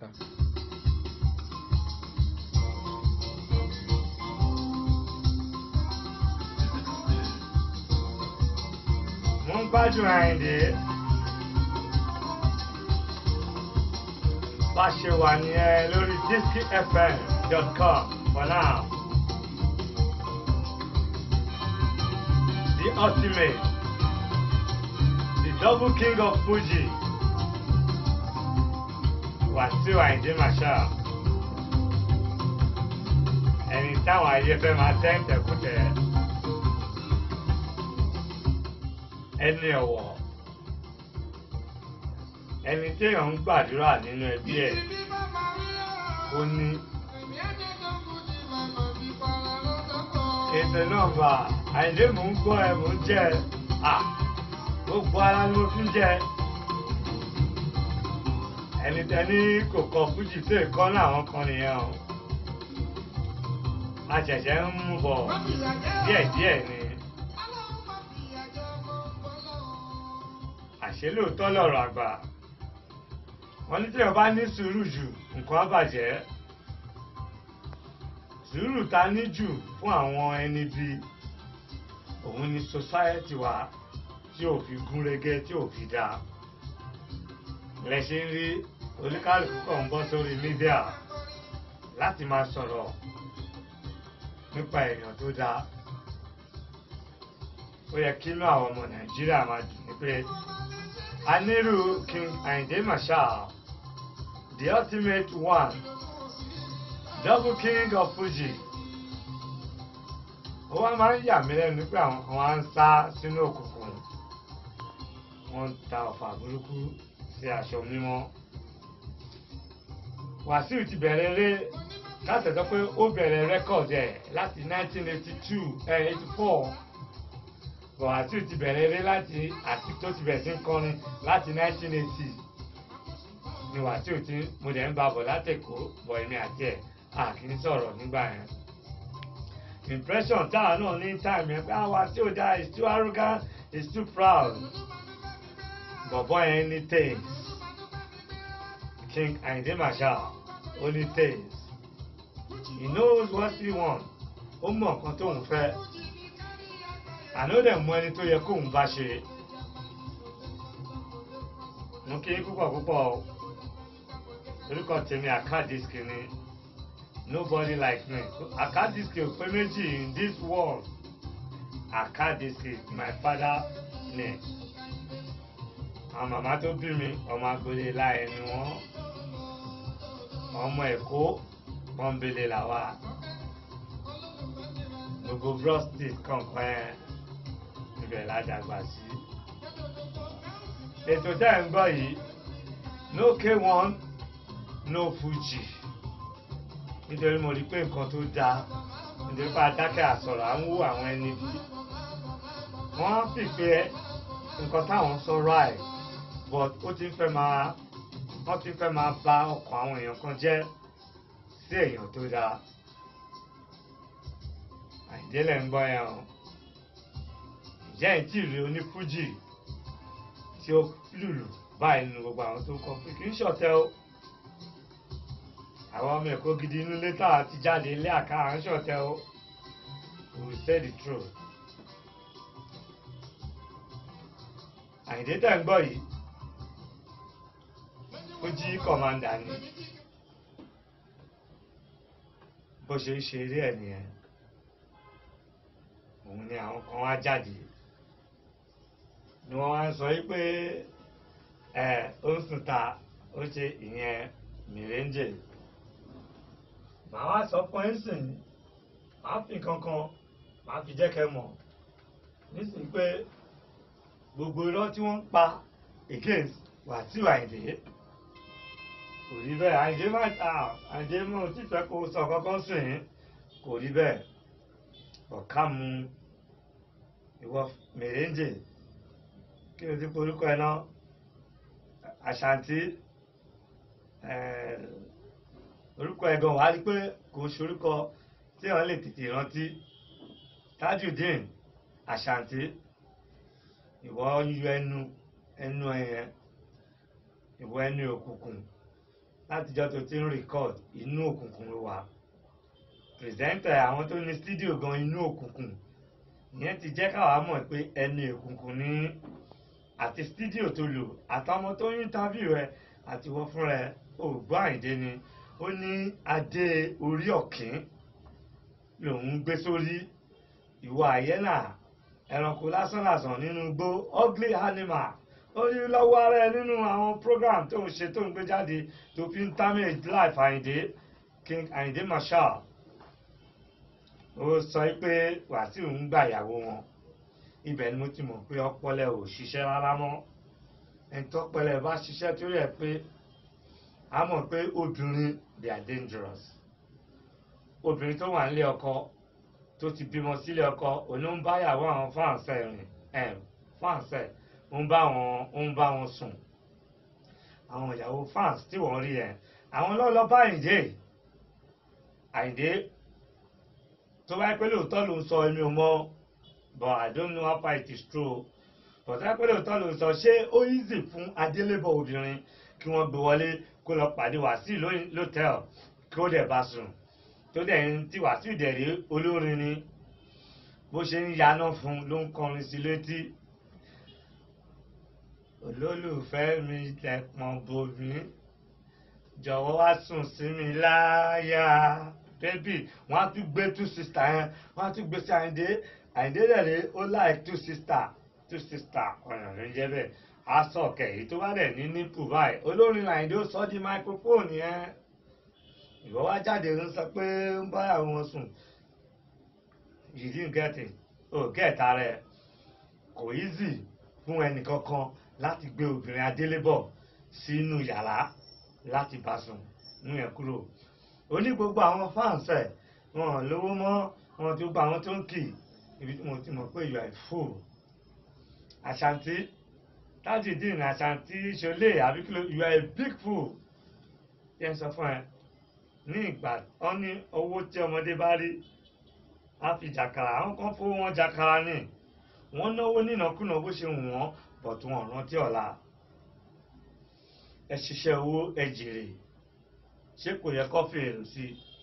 sà. mo ń gbádùn àyìndé bá ṣe wà nìyẹn lórí diskfm.com for now the ultimate the double king of fuji wàsíù àyìndé marshal ẹni táwọn ayé fẹ́ máa tẹ́ǹtẹ̀kùtẹ̀ ẹni ọ̀wọ̀ ẹni téèyàn ń gbàdúrà nínú ẹbí ẹ̀ ó ní ètò náà bá àìlè mò ń gbọ́ ẹ mò ń jẹ ẹ à gbogbo ara ni mo fi ń jẹ ẹni tẹni kò kọ fújì tó ìkọ́ náà àwọn kan nìyẹn o a ṣẹ̀ṣẹ̀ ń mú bọ̀ díẹ̀díẹ̀ ni. àṣé lóòótọ́ lọ̀rọ̀ àgbà wọ́n ní tí o bá ní sùúrù jù nǹkan á bàjẹ́ sùúrù ta ní jù fún àwọn ẹni bí òun ni society wa tí ò fi gún régé tí ò fi dáa lẹ ṣe ń rí oníkálukú kan ń bọ́ sórí mídíà láti máa sọ̀rọ̀ nípa èèyàn tó dáa ó yẹ kí inú àwọn ọmọ nàìjíríà máa dùn ní pé Aniru King Ayinde Marshal, the ultimate one, double king of Fuji. Ó wá máa ń yà mí lẹ́nu pé àwọn kan wá ń sá sínú òkùnkùn. Wọ́n ń ta ọ̀fà burúkú sí aṣọ mímọ́. Wàsíù ti bẹ̀rẹ̀ eré láti sọ pé ó bẹ̀rẹ̀ rẹ́kọ̀dì ẹ̀ láti 1982 ẹ̀ 84 bọ̀wátì ti bẹ̀rẹ̀ eré láti àti tó ti bẹ̀rẹ̀ sí ń kọrin láti 1980 ni wàtí ò ti mo dẹ̀ ń ba bọ̀ látẹ̀kọ́ bọ̀ èmi àti ẹ̀ a kì í sọ̀rọ̀ nígbà yẹn. impression táwa náà ní time yẹn pé àwa tí ò dáa is too arrogant is too proud. bọ̀bọ̀ yẹn ní taste King Ayinde Marshal ó ní taste he knows what he want ó mọ̀ nǹkan tóun fẹ́ àná ó dẹ̀ mú ẹni tó yẹ kóun bá ṣe mo kí púpọ̀ púpọ̀ o orúkọ tèmi àkàdísìkì ni nobody like me àkàdísìkì ò pé méjì in this world àkàdísìkì my father name àwọn màmá tó bí mi ọmọ agboolé láàyè ni wọ́n ọmọ èkó pọ́nbélé làwà gbogbo brostit kọ̀ọ̀kan yẹn ibẹ̀ ládàgbà sí. ètò tẹ́ ẹ̀ ń gbọ́ yìí no k1 no fuji nítorí mo rí pé nǹkan tó dáa nítorí pé adákẹ́ àsọ̀rọ̀ à ń wú àwọn ẹni bí wọ́n sì pé nǹkan táwọn sọ right but ó ti ń fẹ́ máa wọ́n ti ń fẹ́ máa bà ọkàn àwọn èèyàn kan jẹ́ sí èèyàn tó dáa àìdélẹ̀ ń gbọ́ yẹn o ìjẹ́ ìtì rí onífújì tí ó lùlù báyìí nínú gbogbo àwọn tó ń kọ pé kì í ṣọ̀tẹ̀ o àwọn ọmọ ẹ̀kọ́ gidi inú ilé tá a ti jáde ilé àká à ń ṣọ̀tẹ̀ o we say the truth àyìndé tẹ̀ ń gbọ́ yìí fújì kọ̀mándà ni bó ṣe ń ṣe eré ẹ̀ nìyẹn òun ni àwọn kan wá jáde ni wọ́n wá ń sọ yí pé ẹ ó ń sùn ta ó ṣe ìyẹn mìrèǹjè màá wá sọ fún ẹ sìn màá fi kankan màá fi jẹ́ kẹ́ mọ̀ nísìnyí pé gbogbo irọ́ tí wọ́n ń pa against Wàsíù Àyìndé kò rí bẹ́ẹ̀ Àyìndé má ta Àyìndé mọ̀ tí fẹ́ kó sọ kankan sìn kò rí bẹ́ẹ̀ ọ̀ká mu ìwọ mèrèǹjè kí o ti porúkọ ẹ náà àṣàǹtí orúkọ ẹ gan wàá rí pé kò ń ṣorúkọ tí wọn lè tètè rántí tajudeen àṣàǹtí ìwọ yọ ẹnu ẹnu ẹyẹn ìwọ ẹnu òkùnkùn látijọ́ tó ti ń record inú òkùnkùn ló wà pírẹsẹ́ńtà àwọn tó ní stúdíò gan inú òkùnkùn ìyẹn ti jẹ́ káwa mọ̀ pé ẹni òkùnkùn ní àti stúdíò tó lò àtàwọn tó ń interview ẹ àti wọ́n fúnra ẹ ògbọ́n àìdé ni ó ní adé orí ọ̀kín lòun gbé sórí ìwọ àyẹ́nà ẹranko lásánlàsàn nínú igbó ugly animal ó ní lọ́wọ́ ara ẹ nínú àwọn program tó ń ṣe tó ń gbé jáde tó fi ń damage life àyìndé king àyìndé marshal ó sọ pé wàsíù ń gbà ìyàwó wọn ibẹ̀ ni mo ti mọ̀ pé ọpọlẹ ò ṣiṣẹ́ rárá mọ́ ẹni tọ́pọlẹ bá ṣiṣẹ́ tó yẹ pé a mọ̀ pé obìnrin they are dangerous obìnrin tó wà nílé ọkọ tó ti bímọ sílé ọkọ òun ló ń bá ìyàwó àwọn fáǹsẹ̀ rìn ẹ̀ fáǹsẹ̀ ó ń bá wọn ó ń bá wọn sùn àwọn ìyàwó fans tí wọ́n rí ẹ̀ àwọn lọ́lọ́ bá àyìndé àyìndé tó bá yẹ pé lóòótọ́ ló ń sọ èmi ò mọ̀ but I don't know how far it is true but tó bá yẹ pé lóòótọ́ ló ń sọ ṣé ó easy fún adélébọ̀ obìnrin kí wọ́n gbé wọlé kó lọ pàdé wàsíù lótẹ́ẹ̀l kí ó dẹ̀ bá sùn tó dẹ̀ ń tí wàsíù dẹ̀ rí olórin ni bó ṣe ń yaná fún ló ń kọrin sí létí olólùfẹ́ mi tẹ̀pọ̀n bomi jọ̀wọ́ wá sùn sí mi láyà bébì wọ́n á tún gbé two sister yẹn wọ́n á tún gbé sí àyíndé àyíndé rẹ̀ rí ó láì two sister two sister ọ̀yàn ló ń jẹ́ bẹ́ẹ̀ á sọ kẹ̀yìn tó bá dẹ̀ ní nípù báyìí olórin àyíndé ó sọ di microphone yẹn ìwọ wá jáde ń sọ pé ń báyàwó wọn sùn you didn't get it o get ara ẹ kò easy fún ẹnì kankan láti gbé obìnrin adélébọ̀ sínú yàrá láti bá sùn mú yẹn kúrò ó ní gbogbo àwọn fans ẹ̀ wọn lówó mọ́ wọn ti gba àwọn tó ń kì ibi tí mo ti mọ̀ pé you are a fool àṣàntí tajudeen àṣàntí ṣọlẹ àbíkúlò you are a big fool yẹn sọ fún ẹ ní ìgbà wọn ní owó tí ọmọdé bá rí á fi jàkàrà àwọn kan fowó wọn jàkàrà ní wọn náwó nínàkúnà bó ṣe wù wọn but wọn rántí ọ̀la ẹ ṣiṣẹ́ owó ẹ jèrè ṣé kò yẹ kó fèrè sí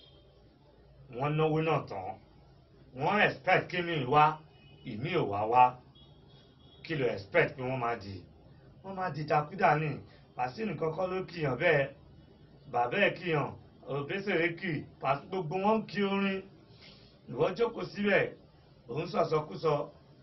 i wọ́n náwó náà tán wọ́n expect kí mi wá ìmí ò wá wá kí ló expect pé wọ́n máa di wọ́n máa di takúdà ní pàṣínì kọ́kọ́ ló kìyàn bẹ́ẹ̀ bàbá ẹ̀ kìyàn òbésèré kì pàṣẹ gbogbo wọn ń kí orin ìwọ jókòó síbẹ̀ òun sọ̀sọ́kúsọ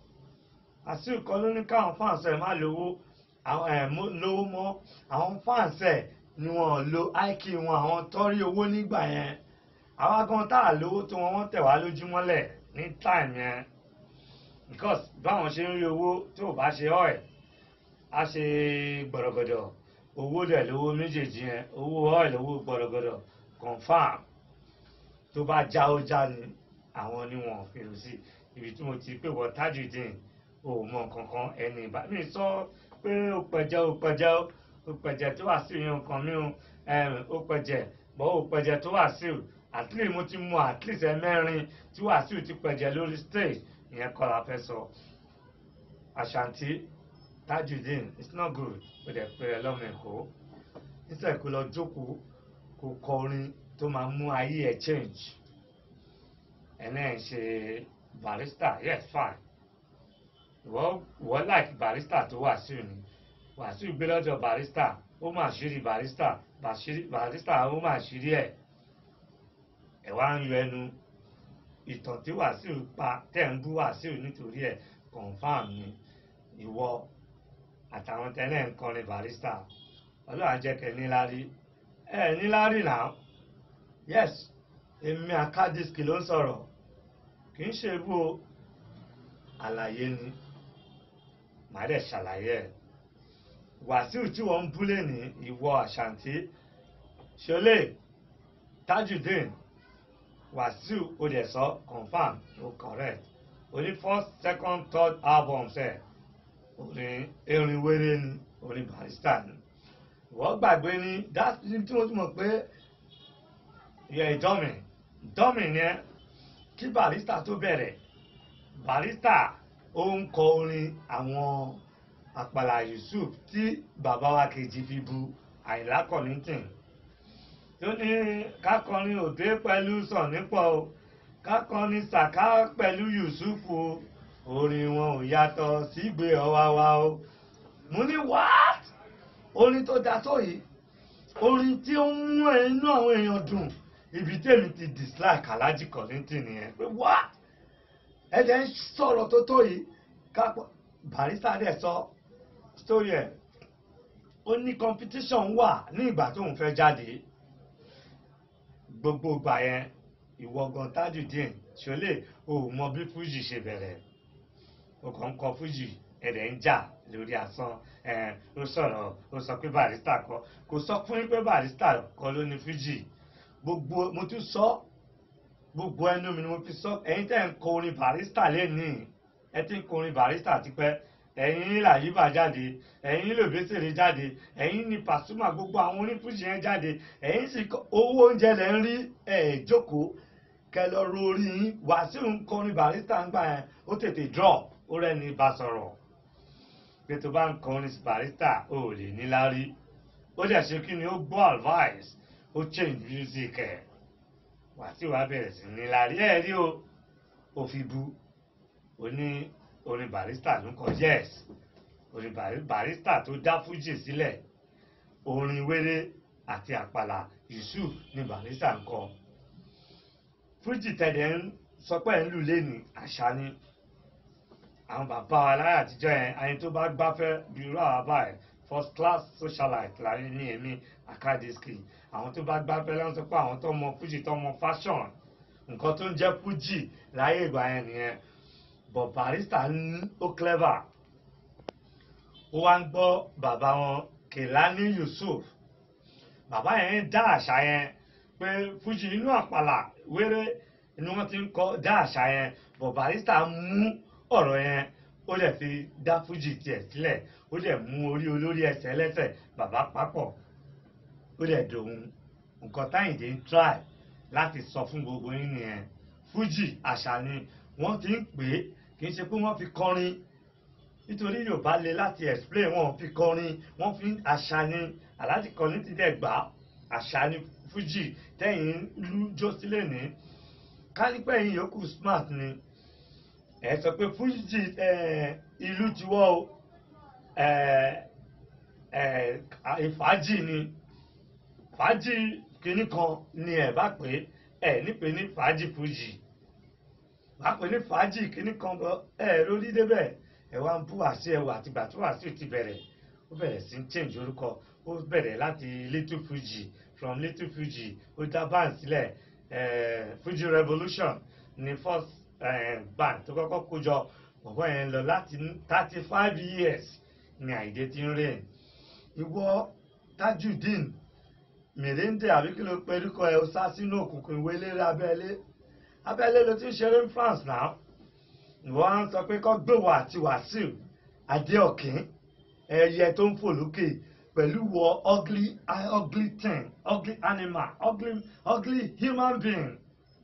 àti ìkọ́ ló ní káwọn fáǹsì ẹ̀ má lówó àwọn ẹ̀ lówó mọ́ àwọn fáǹsì ẹ̀ ni wọ́n lo iq wọn àwọn tọ́rí owó nígbà yẹn àwa gan tá à lówó tó wọn wọ́n tẹ̀ wá lójúmọ́lẹ̀ ní time yẹn because báwọn ṣe ń rí owó tó bá ṣe ọ́ ẹ̀ á ṣe gbọ̀rọ̀gọ̀dọ̀ owó dẹ̀ lówó méjèèjì yẹn owó ọ́ìlì owó gbọ̀rọ̀gọ̀dọ̀ confam tó bá já ó já ni àwọn ni wọn fèrè sí ibi tí mo ti pè wọ Tajudeen ò mọ kankan ẹni ìbá mi sọ pé ó pẹjẹ ó pẹjẹ ó pẹjẹ tó wà sí ìyẹn nǹkan mi ó pẹjẹ bọ́ ó pẹjẹ tó wà sí at least mo ti mọ at least ẹ̀mẹ́rin tí Wàsíù ti pẹjẹ lórí stage ìyẹn kọ́ la fẹ́ sọ Àṣàntí Tajudeen it's not good ó dẹ̀ pé ẹ lọ́mọ ẹ̀kọ́ nítorí kó lọ jókòó kó kọ orin tó máa mú ayé ẹ̀ change ẹ̀ náà ń ṣe barista yes fine ìwọ ìwọ like barista tó Wàsíù ni Wàsíù gbé lọ́jọ́ barista ó mà ṣírí barista barista ó mà ṣírí ẹ̀ ẹ̀ wá ń yọ ẹnu ìtàn tí Wàsíù pa tẹ̀ ń bú Wàsíù nítorí ẹ̀ confam ni ìwọ àtàwọn tẹ́lẹ̀ ń kọrin barista ọlọ́run àjẹkẹ́ níláárí ẹ̀ níláárí náà yes èmi àkádìsíkì ló ń sọ̀rọ̀ kì í ṣe ibú o àlàyé ni màá dẹ̀ ṣàlàyé ẹ̀ Wàsíù tí wọ́n ń búlé ní ìwọ Àṣàntí ṣọlẹ̀ Tajudeen Wàsíù ó dẹ̀ sọ confam ó correct oní first second third albums ẹ̀ orin erin wéré ni orin barista ni ìwọ gbàgbé ní dáàbí tí wọ́n ti mọ̀ pé ìyá ìdọ́mì ìdọ́mì ni ẹ́ kí barista tó bẹ̀rẹ̀ barista ó ń kọ orin àwọn àpàlà Yusuf tí bàbá wa kejì fi bu Àyìnlá Kollington tó ní kákọrin òde pẹ̀lú sọ̀nípọ̀ o kákọrin sàká pẹ̀lú yusufu o orin wọn ò yàtọ̀ sígbé ọwá wa o mo ní what orin tó da tó yìí orin tí ó ń mú inú àwọn èèyàn dùn ibi tèmi ti dislike Alhaji Kollington nìyẹn pé what ẹ̀jẹ̀ ń sọ̀rọ̀ tó tó yìí kápọ̀ Barrister dẹ̀ sọ story ẹ̀ ó ní competition wà ní ìgbà tóun fẹ́ jáde gbogbo ìgbà yẹn ìwọ gan Tajudeen ṣọlẹ̀ o ò mọ bí Fuji ṣe bẹ̀rẹ̀ o kàn ń kọ Fuji ẹ̀rẹ̀ ń jà lórí asán ẹ̀ ó sọ̀rọ̀ ó sọ pé Barrister kọ kò sọ fún yín pé Barrister kọ ló ní Fuji gbogbo mo tún sọ gbogbo ẹnu mi ni mo fi sọ ẹ̀yin tẹ́ ń kọ orin Barrister lẹ́nìí ẹ ti ń kọ orin Barrister tipẹ́ ẹ̀yin làyíbà jáde ẹ̀yin lòbésèré jáde ẹ̀yin ni Pasuma gbogbo àwọn onífújì yẹn jáde ẹ̀yin sì kọ owó oúnjẹ lẹ̀ ń rí ẹ̀ jókòó kẹ lọ ro orí yín Wàsíù ń kọrin Barrister ń gbà yẹn ó tètè drop ó rẹ́ni bá sọ̀rọ̀ pé tó bá ń kọrin Barrister ó lè níláárí ó dẹ̀ ṣe kí ni ó gbọ́ advice ó change music ẹ̀ Wàsíù wá bẹ̀rẹ̀ sí níláárí ẹ̀ rí o ó fi bu ó ní orin Barrister ló ń kọ yes orin Barrister tó dá Fuji sílẹ̀ orin wéré àti àpàlà Yusuf ni Barrister ń kọ Fuji tẹ̀lé ń sọ pé ń lù lẹ́nu àṣà ni àwọn bàbá wa láyé àtijọ́ yẹn ẹni tó bá gbáfẹ́ bí irú àwọn bá ẹ̀ first class socialite láyé ní èmi akadiski àwọn tó bá gbáfẹ́ lọ́wọ́ sọ pé àwọn tó mọ Fuji tó mọ fashion nǹkan tó ń jẹ́ Fuji láyé ìgbà yẹn nìyẹn but Barrister ń ó clever ó wá ń gbọ́ bàbá wọn Kelani Yusuf bàbá yẹn dá àṣà yẹn pé Fuji inú àpàlà wéré ni wọ́n ti ń kọ́ dá àṣà yẹn but Barrister mú ọ̀rọ̀ yẹn ó lè fi dá Fuji tiẹ̀ sílẹ̀ ó lè mú orí olórí ẹsẹ̀ ẹlẹ́sẹ̀ bàbá papọ̀ ó lè dòun nǹkan táyìndé ń try láti sọ fún gbogbo yín nìyẹn Fuji àṣà ni wọ́n ti ń pè é kì í ṣe pé wọ́n fi kọrin nítorí Yorùbá le láti explain wọn fi kọrin wọ́n fi àṣà ni Alhaji Kollington dẹ̀ gbà àṣà ni Fuji tẹ̀yìn lú jó sílẹ̀ ní kálípẹ̀ yìí yòókù smart ni ẹ sọ pé Fuji ìlú tiwọ́ o ìfàájì ni fàájì kìíní kan ni ẹ bá pè é nípe ní fàájì Fuji wàá pè ní fàájì kìíní kan bọ ẹ lórí débẹ̀ ẹ wá ń bú àṣẹ ẹwà àtìgbà tí Wàsíù ti bẹ̀rẹ̀ ó bẹ̀rẹ̀ sí ń change orúkọ ó bẹ̀rẹ̀ láti Little Fuji from Little Fuji ó dá band sílẹ̀ Fuji Revolution ní first uh, band tó kọ́kọ́ kójọ bọ̀bọ̀ yẹn lọ láti thirty five years ní Àyìndé tí ń rìn ìwọ Tajudeen mèrèǹdè àbí kí ló pe orúkọ ẹ ó sá sínú òkùnkùn ìwé eléré abẹ́lé abẹ́lé ló ti ń ṣeré ní France náà ìwọ á ń sọ pé kọ́ gbòwò àti Wàsíù Adéọ̀kín ẹyẹ tó ń fò lókè pẹ̀lú wọ ugly ugly thing ugly animal ugly ugly human being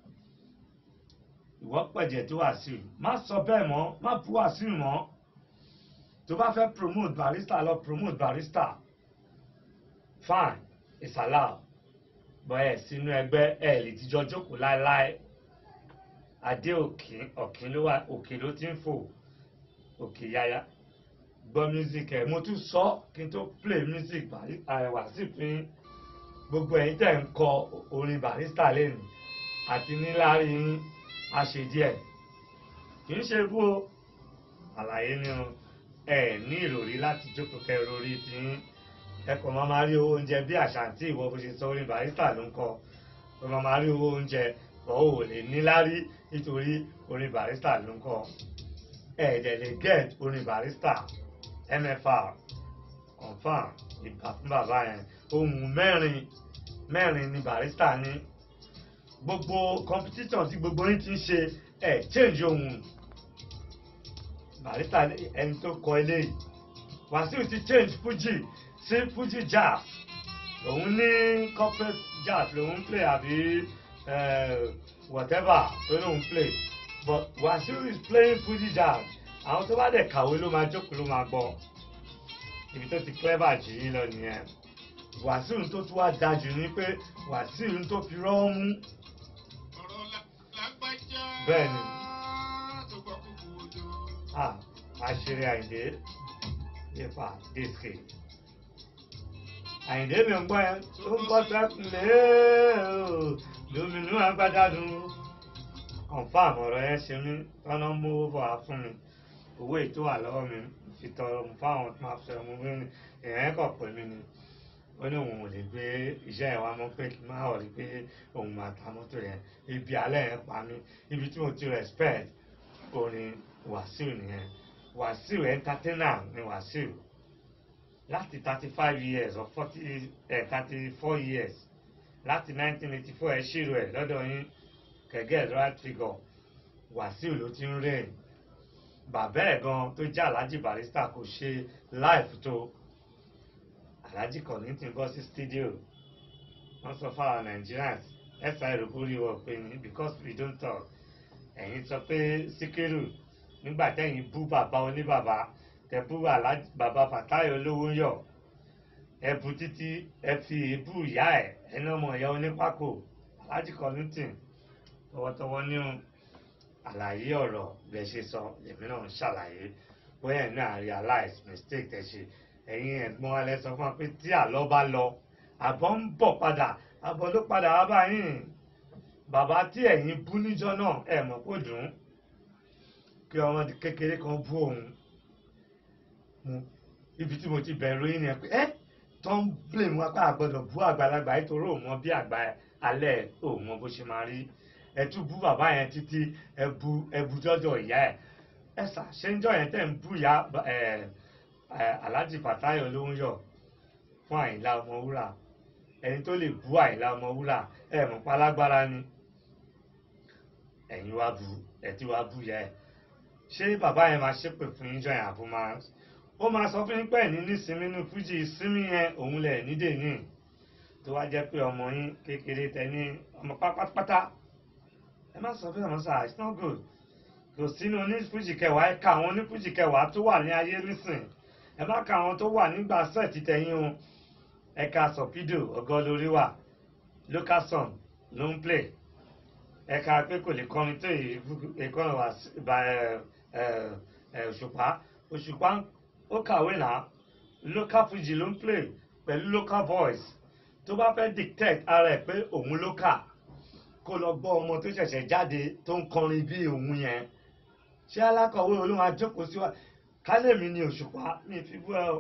ìwọ pẹ̀jẹ̀ tó Wàsíù má sọ bẹ́ẹ̀ mọ́ má bú Wàsíù mọ́ tó bá fẹ́ promote Barrister lọ promote Barrister fine it's allowed bọ́ ẹ̀ sínú ẹgbẹ́ ẹ̀ lè tijọ́ jókòó láéláé adé òkín ọ̀kín ló wà òkè ló ti ń fò òkè yáyá gbọ́ music ẹ̀ mo tún sọ kí n tó play music Wàsíù fún gbogbo ẹ̀yin tẹ̀ ń kọ orin Barrister lẹ́nu àti níláàrí yín àṣedíẹ̀ kì í ṣe bú o àlàyé ni o ẹ ní ìròrí láti jókòó kẹ ìròrí tí ẹ kò máa máa rí owó oúnjẹ bí àṣàǹtì ìwọ bó ṣe sọ orin Barrister ló ń kọ ẹ máa máa rí owó oúnjẹ ọ̀ ò lè níláárí nítorí orin Barrister ló ń kọ ẹ dẹ̀ lè get orin Barrister mfr confam ìgbà fún bàbá yẹn ohun mẹ́rin mẹ́rin ni Barrister ní gbogbo competition tí gbogbo yín ti ń ṣe ẹ change ohun Barrister ẹni tó kọ eléyìí Wàsíù ti change Fuji sí Fuji jazz òun ní corporate jazz lòun play àbí uh, whatever tó lòun play but Wàsíù is playing Fuji jazz àwọn tó bá dẹ̀ kàwé ló máa jókòó ló máa gbọ́ ibi tó ti clever jù yín lọ nìyẹn wàsíù tó tún wá dájú ni pé wàsíù tó fi rọ́ mú ọ̀rọ̀ la- lágbájá Bẹ́ẹ̀ni. tó gbọ́ kúkú ojú. Ah, àṣírí àyìndé ipa disque àyìndé mi ń gbọ́ ẹ tó ń bọ́ sẹ́kùnlé lóminú agbádádùn confam ọ̀rọ̀ yẹn ṣe mí tọ́nà mú bọ̀ wá fún mi owó ètò wà lọ́wọ́ mi fi tọrọ mu fáwọn tó máa fẹ́ mu bí èèyàn kọ̀ pé mi ni ó ní òun ò lè gbé iṣẹ́ ẹ̀ wá mọ́ pé kí n má wọ̀ rí pé òun máa ta mọ́tò yẹn ibi alẹ́ yẹn pa mí ibi tí mo ti respect orin wàsíù nìyẹn wàsíù entertainer ni wàsíù láti thirty five years or forty thirty four years láti nineteen eighty four ẹ ṣírò ẹ lọ́dọ̀ yín kẹ̀gẹ́ right figure wàsíù ló ti ń rìn bàbá ẹ̀ gan tó jẹ́ alhaji barista kò ṣe live tó alhaji kọ̀ní ti ń bọ́ sí studio wọ́n sọ fáwọn nigerians ẹ̀sà ìròkúrí wọ̀ pé ní because we don't talk ẹ̀yin sọ pé síkírù nígbà tẹ́yìn bú bàbá oníbàbá tẹ bú Alhaji- bàbá fàtáyọ̀ olówó yọ̀ ẹ bu títí ẹ fi èébú ìyá ẹ̀ ẹni ọmọ ìyá onípákó Alhaji Kollington tọwọ́tọwọ́ ní àlàyé ọ̀rọ̀ bẹ́ẹ̀ ṣe sọ lèmi náà ń ṣàlàyé bóyá ẹ̀ náà realize mistake tẹ̀ ṣe ẹ̀yin ẹ̀gbọ́n alẹ́ sọ fún wa pé tí àlọ́ bá lọ àbọ̀ ń bọ̀ padà àbọ̀ ló padà wá báyìí bàbá tí ẹ̀yin bú níjọ́ náà ẹ̀ mọ̀ kó dùn ún kí ọmọ kékeré kan bú òun mu ibi tí mo ti bẹ̀rù yín ni ẹ pé ẹ́ tó ń blame wá pé àgbọ̀dọ̀ bú àgbàlagbà nítorí òun mọ bí àgbà alẹ́ òun mọ bó ṣe máa rí ẹ tún bú bàbá yẹn títí ẹ bú ẹ bú jọjọ ìyá ẹ ẹ sà ṣé ń jọ yẹn tẹ̀ ń bú ìyá ẹ ẹ Alhaji Fatai Olóhùnyọ̀ fún Àyìnlá Ọmọwúrà ẹni tó lè bú Àyìnlá Ọmọwúrà ẹ mọ̀ pálágbára ni ẹ̀yin wá bu ẹ̀ tí wá bú yẹ ẹ̀ ṣé bàbá yẹn máa ṣépè fún yín jọyìn àbú máa ó máa sọ fún yín pé ní nísinmi nínú fújì ìsinmi yẹn òun lẹ̀ nídè ní tó wá jẹ́ pé ọmọ yín kékeré tẹ ní ọmọ pátápátá ẹ má sọ bẹ́ẹ̀ mọ́ sáà it's not good kò sínú onífújì kẹwàá ẹ ka àwọn onífújì kẹwàá tó wà ní ayé nísìn ẹ má ka àwọn tó wà nígbà sẹ́ẹ̀tì tẹ̀yìn o ẹ ka sọ̀pídò ọgọ́ lórí wà local song ló ń play ẹ̀ka pé kò lè kọrin tó ìkọrin wá òṣùpá òṣùpá ó kàwé náà local fuji ló ń play pẹ̀lú local voice tó bá fẹ́ dictate ara ẹ̀ pé òun local kó lọ gbọ́ ọmọ tó ṣẹ̀ṣẹ̀ jáde tó ń kọrin bí òun yẹn ṣé alákọ̀wé olóhùn ajókòó sí wa kálẹ̀mí ni òṣùpá mi fi bú ẹ o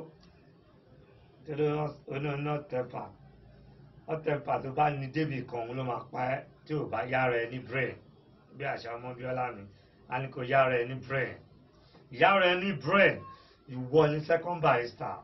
torí oní tẹ̀pà ọ̀tẹ̀pà tó bá ní débì kan òun ló máa pa ẹ́ tí ò bá yára ẹ ní brain bí àṣà ọmọ bíọ́lá mi a ní kò yára ẹ ní brain yára ẹ ní brain ìwọ ni second barrister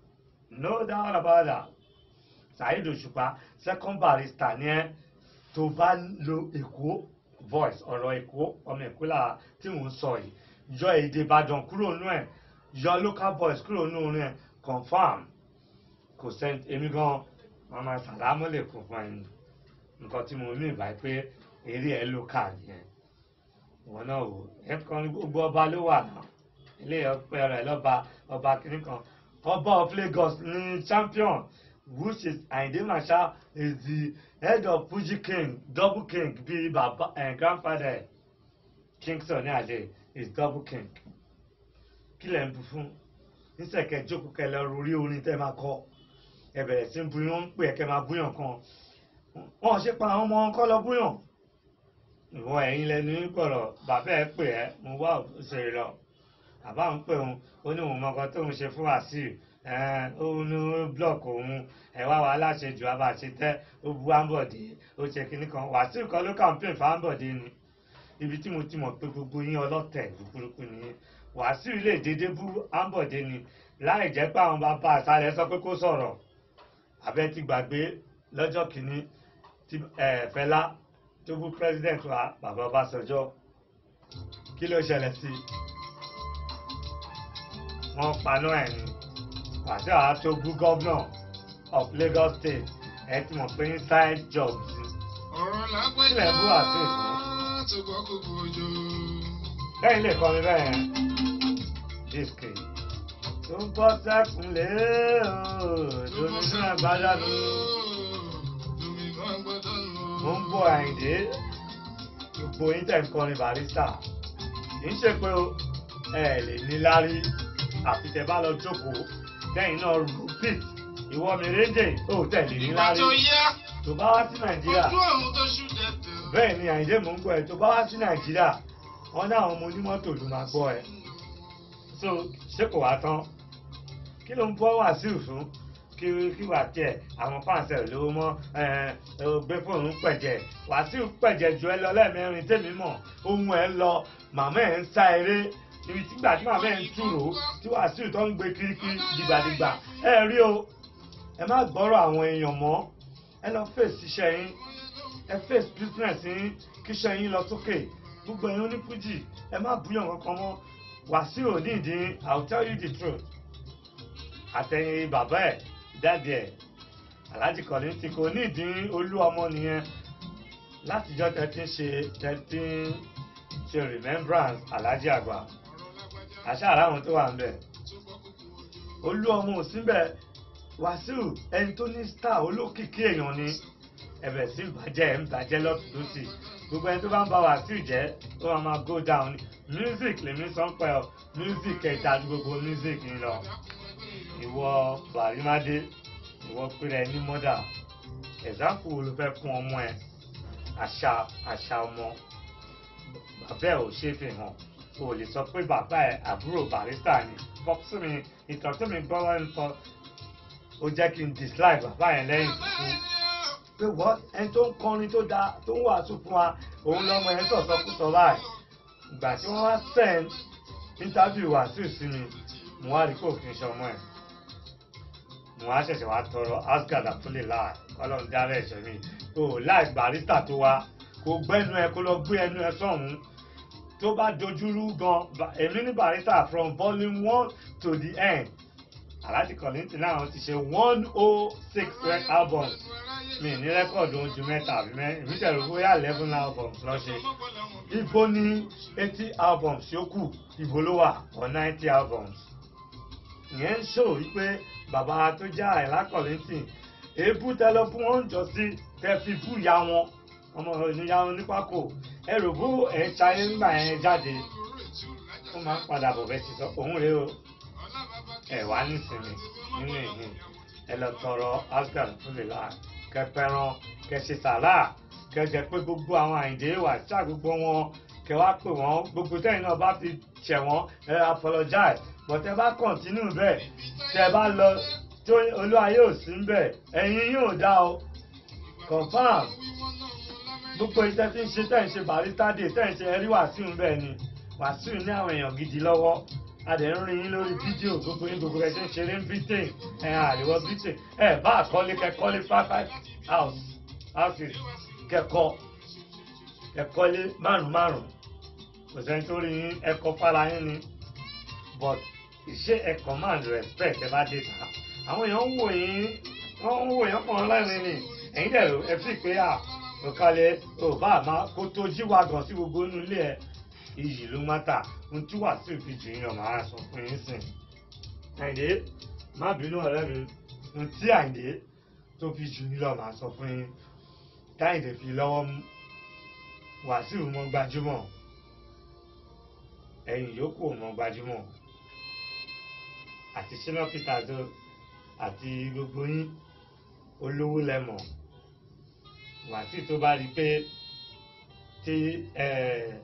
no doubt about that Saheed Òṣùpá second barrister ni ẹ tó bá lo èkó voice ọ̀rọ̀ èkó ọmọ èkó là tí mò ń sọ yìí yọ èdè Ìbàdàn kúrò nú ẹ̀ yọ local voice kúrò nú orin ẹ̀ confam kò sẹ́ni èmi gan mama sàlámù lè kó fún ẹni nǹkan tí mo ní ìbá pé eré ẹ ló kà nìyẹn wọn náà wò ẹ kàn ní gbogbo ọba ló wà náà ilé ọpẹ rẹ lọba ọba kìnnì kan ọba of Lagos ní champion which is Ayinde Marshal is the head of Fuji king double king bíi baba uh, grandfather Kingston ní àlè is double king kí lẹ̀ ń bu fún nísẹ̀kẹ́ jókòó kẹlẹ́ orí orin tẹ́ máa kọ́ ẹ bẹ̀rẹ̀ sí bu yín ń pè é kẹ́ máa búyàn kan wọn ṣe pa àwọn ọmọ wọn kọ́ lọ búyàn ìwọ ẹ̀yin lẹnu gbọ̀rọ̀ bàbá ẹ pè ẹ́ mo wá òṣèré lọ bàbá ń pè òun ó ní òun mọ̀kàn tóun ṣe fún Wàsíù ó ní blọọkì òun ẹ wá wà láṣejù abàṣe tẹ ó bu Ambode ó ṣe kinní kan Wàsíù kan ló campaign fún Ambode ni ibi tí mo ti mọ̀ pé gbogbo yín ọlọ́tẹ̀ burúkú nìyẹn Wàsíù lè dédé bú Ambode ni láì jẹ́ pé àwọn bàbá àṣàlẹ̀ sọ pé kó sọ̀rọ̀ abẹ́ ti gbàgbé lọ́jọ́ kìíní tí Fẹlá tó bú president wa bàbá Ọbásanjọ́ kí ló ṣẹlẹ̀ sí wọ́n paná ẹ̀ ní pàṣẹ àá tó bú governor of Lagos State ẹ ti mọ̀ pé inside job sí ọ̀rọ̀ lágbájá Kílẹ̀ bú àti ìfún. tó gbọ́ kúkú ojú. lẹ́yìn lè kọrin bẹ́ẹ̀ yẹn disc tó ń bọ́ sẹ́kùnlé ooo lómi náà gbádùn mo ń bọ̀ àyìndé gbogbo yín tẹ̀ ń kọrin barista kì í ṣe pé o ẹ lè ní lárí àfi tẹ bá lọ jókòó kẹ́yìn náà rúpìt ìwọ mi rédè ó tẹ̀lé ní Ìgbà lárí tó yá, tó bá wá sí nàìjíríà ojú ọ̀run tó ṣú dẹ̀dẹ̀. bẹ́ẹ̀ ni àyìndé mò ń gbọ́ ẹ tó bá wá sí nàìjíríà wọ́n ní àwọn ọmọ onímọ́tò ló máa gbọ́ ẹ so ṣé kò wá tán kí ló ń bọ́ wàsíù fún kí kí wà tiẹ̀ àwọn fáǹsì ẹ̀ lówó mọ́ ẹ ẹ gbé fóònù pẹ̀jẹ̀ wàsíù pẹ̀jẹ̀ ju ẹ lọ lẹ́ẹ̀mẹrin tèmi mọ̀ ohun ẹ lọ màmá ẹ̀ ń sá eré ibi tígbà tí màmá ẹ̀ ń túrò tí wàsíù tó ń gbé kirikiri dìgbàdìgbà ẹ rí o ẹ má gbọ́rọ̀ àwọn èèyàn mọ́ ẹ lọ fèsì iṣẹ́ yín ẹ face business yín kíṣẹ́ yín lọ sókè gbogbo ẹ̀yin onífújì ẹ má búyàn kankan mọ́ Wàsíù nídìí I will tell you the truth àtẹ̀yìn bàbá ẹ̀ dáàdì ẹ̀ Alhaji Kollington kò nídìí olú ọmọ nìyẹn látijọ́ tẹ́tí ṣe tẹ́tí ṣe remembrance Alhaji àgbà àṣà àràwọn tó wà ń bẹ̀ olú ọmọ ò síbẹ̀ Wàsíù ẹni tó ní star olókìkí èèyàn ni ẹ̀bẹ̀ sí ń bàjẹ́ ẹ̀ ń bàjẹ́ lọ́tún lọ́sì gbogbo ẹni tó bá ń bá Wàsíù jẹ́ ó máa máa go down ni music lèmi sọ ń pẹ́ ọ music ẹ̀dá ju gbogbo music ń lọ ìwọ bàrímádé ìwọ péré ní mọ́dà example wo ló fẹ́ fún ọmọ ẹ àṣà àṣà ọmọ bàbá ẹ ò ṣe fi hàn o ò lè sọ pé bàbá ẹ àbúrò barista ni fọkùsù mi ìtàn tó mi gbọ́ wọn sọ ó jẹ́ kí n dislike bàbá yẹn lẹ́yìn tuntun pé wọ́n ẹni tó ń kọrin tó dáa tó ń wàásù fún wa òun lọ́mọ ẹ̀ ń sọ̀sọ́ kú sọ báyìí ìgbà tí wọ́n wá send interview Wàsíù sí mi mo wá rí kó kí n ṣọmọ ẹ̀ mo wá ṣẹ̀ṣẹ̀ wá tọrọ asgard àtúlẹ̀ láà ọlọ́run dára ẹ̀ṣẹ̀ mi o láì barista tó wá kó gbẹ́nu ẹ kó lọ gbé ẹnu ẹ sọ̀hún tó bá dojúrú gan ba- èmi ní barista from volume one to the end Alhaji Kollington náà ti ṣe one oh six albums mi ní rẹ́kọ̀dù ohun ju mẹ́ta àbí mẹ́rin èmi tẹ̀lé bóyá eleven albums lọ ṣe ibo ní eighty albums yòókù ibo ló wà or ninety albums ìyẹn ń ṣò wípé bàbá tó jẹ́ Àyìnlá Kollington èébú tẹ́lọ fún wọn jọ sí tẹ́ fi bú ìyá wọn ọmọ ìníyà wọn nípàkó ẹrù bó ẹ̀ ń ṣayé ńgbà yẹn jáde ó máa ń padà bọ̀ bẹ́ẹ̀ ti sọ òun rèé o ẹ wá nísìnyí nínú ìhìn ẹ lọ tọrọ asgard fún lè la kẹpẹran kẹsì sàrà kẹjẹ pé gbogbo àwọn àyìndé wà ṣá gbogbo wọn kẹ wá pè wọn gbogbo tẹ̀yin náà bá fi ṣẹ̀ wọ́n ẹ apologize but ẹ bá continue bẹ́ẹ̀ tẹ bá lọ tó olúwayé ò sí bẹ́ẹ̀ ẹ̀yin yóò dá o confam gbogbo iṣẹ́ tí ń ṣe tẹ̀ ń ṣe barista day tẹ̀ ń ṣe ẹrí wàsíù bẹ́ẹ̀ ni wàsíù ní àwọn èèyàn gidi lọ́wọ́ a dẹ̀ ń rin yín lórí fídíò gbogbo yín gbogbo ẹ̀ ṣe ń ṣeré ń britain ẹ̀ àríwọ̀ britain ẹ̀ bá àkọ́lé kẹ́kọ́lé five five house houses kẹ́kọ́ kẹ́kọ́lé márùn márùn kò sẹ́ni tó rí yín ẹ̀kọ́ fara yín ni but ìṣe ẹ̀ command respect ẹ bá dé ta àwọn èèyàn ń wò yín wọ́n ń wò yín pọ̀ lẹ́rìn ni ẹ̀yin dẹ̀ ẹ fi pé à òkàlẹ̀ ò bá àmà kó tó jíwá gan sí gbogbo inú ilé ẹ̀ iyì ló má tà ohun tí Wàsíù fi jù yín lọ màá sọ fún yín sìn. Àyìndé má bínú ọ̀rẹ́ mi ohun tí Àyìndé tó fi jù yín lọ màá sọ fún yín. Táyìndé fi lọ́wọ́ mú Wàsíù mọ́ gbajúmọ̀ ẹ̀yìn yòókù ò mọ́ gbajúmọ̀ àti Shina Peters o àti gbogbo yín olówó lẹ́mọ̀ Wàsíù tó bá rí i pé tí ẹ̀ẹ́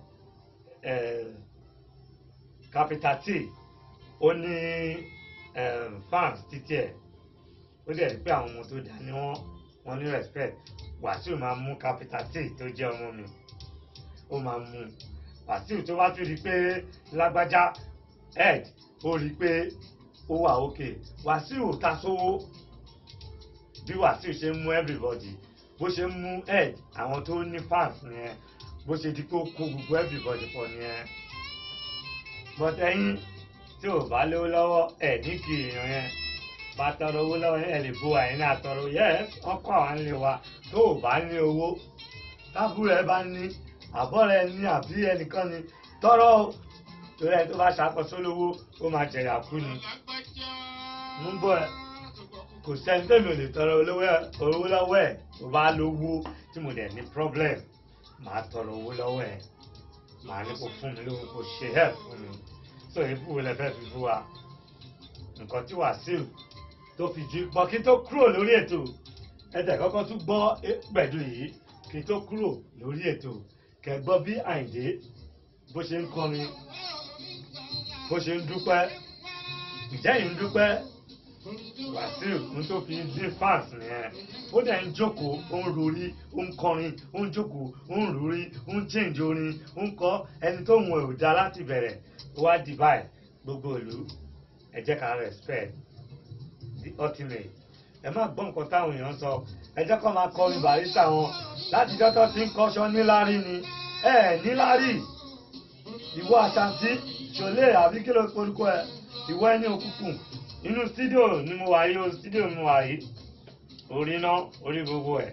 capital T ó ní um, fans títí ẹ̀ ó dẹ̀ rí pé àwọn ọmọ tó dá ní wọ́n wọ́n ní respect Wàsíù máa mú capital T tó jẹ́ ọmọ mi ó máa mú Wàsíù tó bá tún rí pé lágbájá ed ó rí pé ó wà òkè Wàsíù ta sówó bí Wàsíù ṣe ń mú everybody bó ṣe ń mú ed àwọn tó ní fans nìyẹn bó ṣe di pé ó kó gbogbo everybody pọ̀ nìyẹn but ẹ̀yin tí ò bá lówó lọ́wọ́ ẹ̀ ní kí èèyàn yẹn bá tọrọ owó lọ́wọ́ ẹ̀ lè bo àyìn náà tọrọ yes wọ́n kọ́ àwọn ilé wa tó ò bá ní owó tábúrò ẹ bá ní àbọ̀ rẹ ní àbí ẹnìkan ní tọrọ torí ẹni tó bá ṣàkóso lówó ó máa jẹ̀yà kú ni lágbájá. Mú bọ̀ ẹ́. kò sẹ́ni tẹ́mi ò lè tọrọ olówó ẹ̀- owó lọ́wọ́ ẹ̀ tó bá lówó tí mo dẹ̀ ní problem màá tọrọ owó lọ́wọ́ ẹ̀ màá ní kó fún mi lówó kó ṣe help fún mi so èébú wo lẹ fẹ́ fi fún wa nǹkan tí Wàsíù tó fi ju pọ̀ kí n tó kúrò lórí ètò ẹ̀tẹ̀ kọ́kọ́ tún gbọ́ pẹ̀lú yìí kí n tó kúrò lórí ètò kẹ́ gbọ́ bí Àyìndé bó ṣe ń kọrin bó ṣe ń dúpẹ́ ìjẹ́yìn ń dúpẹ́ Wàsíù ń tó fi dín fans nìyẹn ó dẹ̀ ń jókòó ó ń rorí ó ń kọrin ó ń jókòó ó ń rorí ó ń change orin ó ń kọ ẹni tó ń wọ ò dá láti bẹ̀rẹ̀ ó wá di báyìí gbogbo ìlú ẹ jẹ́ ká respect the ultimate ẹ má gbọ́ nǹkan táwọn èèyàn sọ ẹ jẹ́ kó máa kọrin Barrister wọn láti dọ́tọ́ tí ń kọ́ṣọ́ níláárí ni ẹ ẹ̀ níláárí ìwọ àṣàntí ṣòlè àbí kí ló porúkọ ẹ ìwọ ẹni òkùnkùn inú sídíò ni mo wà yìí o sídíò ni mo wà yìí orí náà orí gbogbo ẹ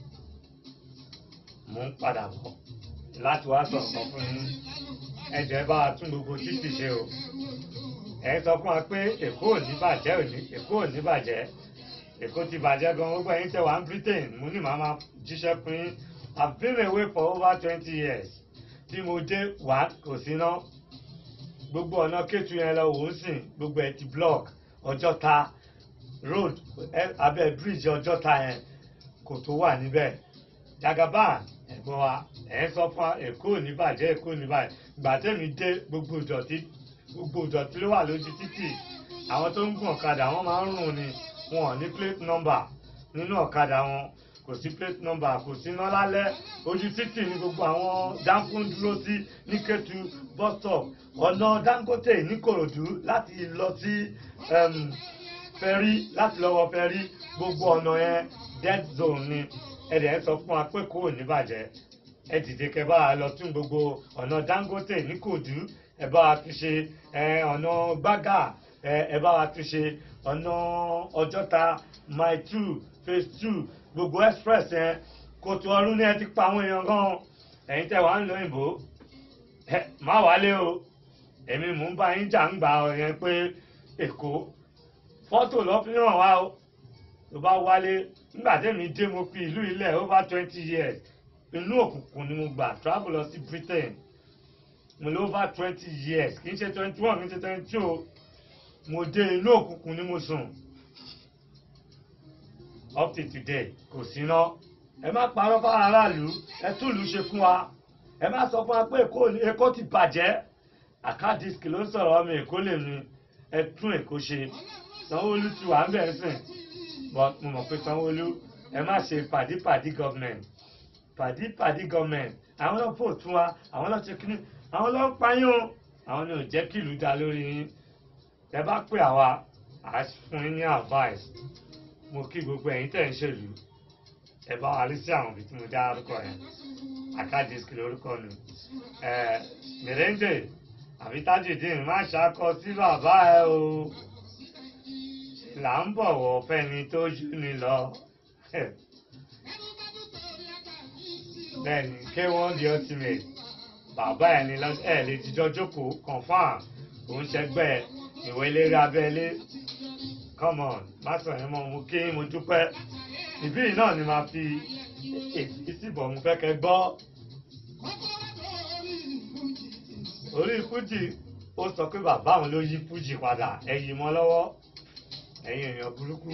mò ń padà bọ̀ láti wá sọ̀rọ̀ kan fún yín ẹ jẹ́ bá a tún gbogbo títì ṣe o ẹ sọ fún wa pé èkó ò ní bàjẹ́ ò ní èkó ò ní bàjẹ́ èkó ti bàjẹ́ gan gbogbo ẹ̀yin tẹ́ wà ní Britain mo ní màá máa jíṣẹ́ fún yín I've been away for over twenty years tí mo dé wá kò sí ná gbogbo ọ̀nà kétu yẹn lọ wò ó sìn gbogbo ẹ̀ ti block ọjọ́ta road ẹ- abẹ́ bridge ọjọ́ta yẹn kò tó wà níbẹ̀ Jagaban ẹ̀gbọ́n wa ẹ̀ ń sọ fún wa èkó ò ní bàjẹ́ èkó ò ní bàjẹ́ ìgbà tẹ́mi dé gbogbo ìdọ̀tí gbogbo ìdọ̀tí ló wà lójú títì àwọn tó ń gun ọ̀kadà wọ́n máa ń rùn ni wọn ò ní plate number nínú ọ̀kadà wọn kò sí plate number kò sí iná lálẹ́ ojú títì ni gbogbo àwọn dáńkó ń dúró sí ní Kétu bus stop ọ̀nà Dangote ní Kòròdú láti lọ sí um, fẹ́rí láti lọ́wọ́ fẹ́rí gbogbo ọ̀nà yẹn dead zone ni ẹ̀dẹ̀ ń sọ fún wa pé kò ní bàjẹ́ ẹ dìde kẹ́ bá a lọ tún gbogbo ọ̀nà Dangote ní Kòdú ẹ bá wa tún ṣe ẹ, ọ̀nà Gbágà ẹ ẹ bá wa tún ṣe ọ̀nà Ọjọ́ta mile two phase two gbogbo express yẹn kòtò ọdún ní ẹ ti pa àwọn èèyàn gan ẹ̀yin tẹ́ wàá ń lọ òyìnbó ẹ má wálé o èmi mò ń bá yín jà ń gbà ọ yẹn pé Èkó fọ́tò lọ́ fi hàn wá o tó bá wálé nígbà tẹ́mi dé mo fi ìlú ilẹ̀ over twenty years inú òkùnkùn ni mo gbà travel lọ sí Britain mo lé over twenty years kì í ṣe twenty one kì í ṣe twenty two mo dé inú òkùnkùn ni mo sùn up till today kò sí ná ẹ má parọ́ fáwọn aráàlú ẹ túlù ṣe fún wa ẹ má sọ fún wa pé Èkó ni- Èkó ti bàjẹ́ àkádìsíkì ló ń sọ̀rọ̀ ọmọ Èkó lè mi ẹ tún Èkó ṣe Sanwó-Olú ti wà ń bẹ̀ sìn but mo mọ̀ pé Sanwó-Olú ẹ má ṣe pàdípàdí government pàdípàdí government àwọn náà fò tún wa àwọn náà ṣe kíní àwọn náà ń payún o àwọn ni ò jẹ́ kí ìlú dá lórí yín ẹ bá pè àwa à á fún yín ní advice mo kí gbogbo ẹ̀yin tẹ̀ ń ṣèlú ẹ bá wa rí sí àwọn ibi tí mo dá orúkọ yẹn àkádìsíkì lórúkọ nù ẹ mèrèǹdè àbí Tajudeen má ṣàkọ sí bàbá ẹ o là ń bọ̀wọ̀ fẹ́ni tó jù ní lọ bẹ́ẹ̀ni K1 the ultimate bàbá ẹ̀ ní lọ ẹ̀ lè jíjọ́ jókòó confam òun ṣẹgbẹ́ ìwé eléré abẹ́lé come on má sọ yẹn mọ́ mo kí mo dúpẹ́ ìbí yìí náà ni màá fi èsì síbọ̀ mo fẹ́ kẹ́ gbọ́ orí fújì ó sọ pé bàbá òun ló yí fújì padà ẹ̀yìn mọ́ lọ́wọ́ ẹ̀yin èèyàn burúkú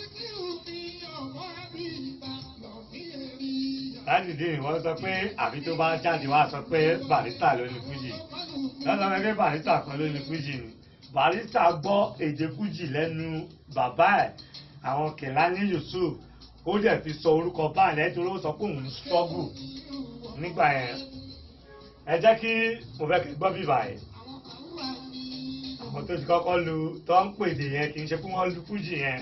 Tajudeen wọ́n sọ pé àbí tó bá jáde wá sọ pé Barrister ló ní fújì lọ́sọ̀ pé Barrister kan ló ní fújì ni Barrister gbọ́ èdè fújì lẹ́nu bàbá ẹ̀ àwọn Kẹ̀lání Yusuf ó dẹ̀ fi sọ orúkọ báyìí nítorí ó sọ pé òun struggle nígbà yẹn ẹ jẹ́ kí mo fẹ́ kí gbọ́ bíbà yìí àwọn tó ti kọ́kọ́ lu tó ń pèdè yẹn kì í ṣe pé wọ́n lu fújì yẹn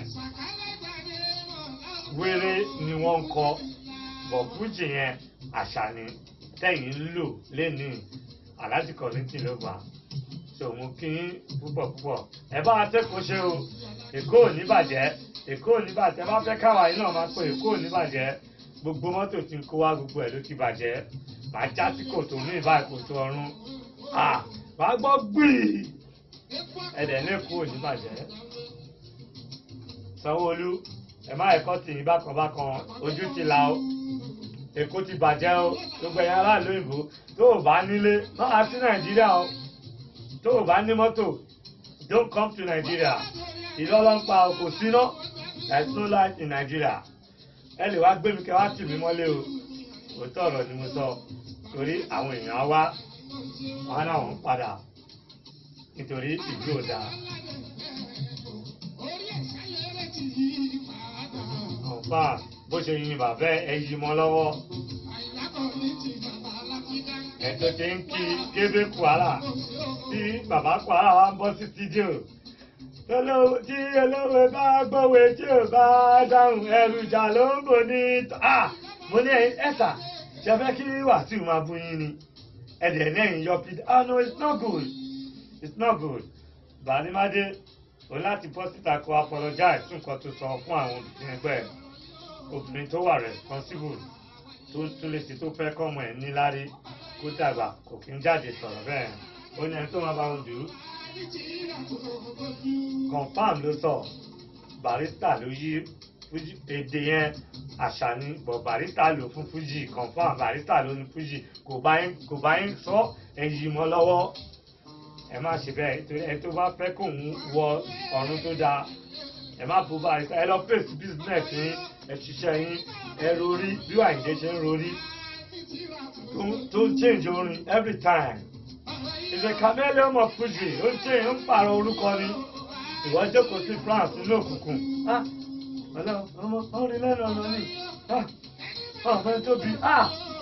wéré ni wọ́n ń kọ bọ̀ fújì yẹn àṣà ni tẹ̀yìn ń lò lẹ́nu aláàjì kọ́lẹ́tì ló gbà so mo kí yín púpọ̀ púpọ̀ ẹ bá wa tẹ́kọ̀ọ́ ṣe o èkó ò ní bàjẹ́ èkó ò ní bàjẹ́ ẹ bá fẹ́ káwa yìí náà máa pé èkó ò ní bàjẹ́ gbogbo mọ́tò tí ń kó wá gbogbo ẹ̀ ló ti bàjẹ́ màá já sí kòtò ní ìbá kòtò ọ̀run ah wàá gbọ́ gbìí ẹ̀dẹ̀ ní kú òní bàjẹ́ sanwó-olú ẹ má ẹ̀kọ́ tì í bákan bákan ojú ti là ó èkó ti bàjẹ́ o gbogbo ẹ̀yà aráàlú òyìnbó tó o bá nílé máa sí nàìjíríà o tó o bá ní mọ́tò don't come to Nigeria ìlọ́lọ́pàá o kò síná there is no light in Nigeria ẹ lè wá gbé mi kẹ́ wá tì mí mọ́lé o òótọ́ ọ̀rọ̀ ni mo sọ torí àwọn èèyàn á wá wọn náà wọ́n padà nítorí ìlú ò dáa. ọ̀pá bó ṣe yin bàbá ẹ yí mọ́ lọ́wọ́ ẹ tó ti ń kí kébé kwara tí bàbá kwara wa ń bọ́ sí sídíò tọ́lọ́ tí olówó bá gbọ́wé tí ò bá dáhùn ẹrù ìjà ló ń bò ní tọ́ ah mo ní ẹ̀sà ṣe fẹ́ kí wàásù máa bú yín ni ẹ̀dẹ̀ lẹ́yìn yọ pid ah no it's not good it's not good bàálímádé o láti bọ́ síta kó apologize fún nǹkan tó sọ fún àwọn obìnrin ẹgbẹ́ ẹ̀ obìnrin tó wà responsible tó tún lè ṣe tó fẹ́ kọ́mọ ẹ̀ níláárí kó dàgbà kò kí ń jáde sọ̀rọ̀ bẹ́ẹ̀ ó ní ẹni tó máa bá wọn dùn ún confam ló sọ barista ló yí Fuji èdè yẹn àṣà ni bọ̀ barista lò fún Fuji confam barista ló ní Fuji kò bá yín kò bá yín sọ ẹ̀yìn mọ́ lọ́wọ́ ẹ má ṣe bẹ́ẹ̀ torí ẹ tó bá fẹ́ kóun wọ ọ̀run tó dáa ẹ má bó barista ẹ lọ face business yín ẹ ṣiṣẹ́ yín ẹ rorí bí Àyìndé ṣe ń rorí tó ń- tó ń change orin every time is a chameleon of Fuji ó ń change ó ń pààrọ̀ orúkọ ni ìwọ jókòó sí France nínú òkùnkùn ah ọlọ́run ọmọ ọrin lẹ́nu ọ̀nà ni ah ọ̀fẹ́ tóbi ah